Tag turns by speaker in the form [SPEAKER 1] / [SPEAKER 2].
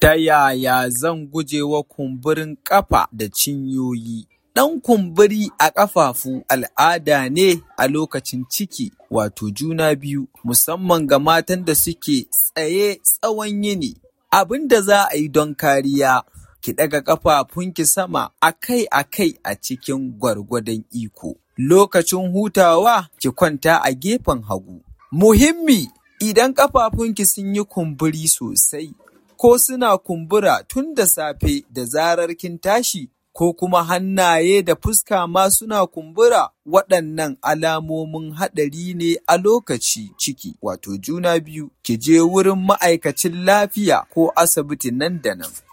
[SPEAKER 1] Ta yaya zan guje wa kumburin ƙafa da cinyoyi? Ɗan kumburi a ƙafafu al'ada ne a lokacin ciki wato juna biyu musamman ga matan da suke tsaye tsawon yini. Abin da za a yi don kariya ki ɗaga ƙafafunki sama akai-akai a cikin gwargwadon iko. Lokacin hutawa ki kwanta a gefen hagu. Muhimmi idan ƙafafunki sun yi kumburi sosai ko suna kumbura tun da safe da zarar kin tashi ko kuma hannaye da fuska ma suna kumbura waɗannan alamomin haɗari ne a lokaci ciki wato juna biyu ki je wurin ma'aikacin lafiya ko asibiti nan da nan.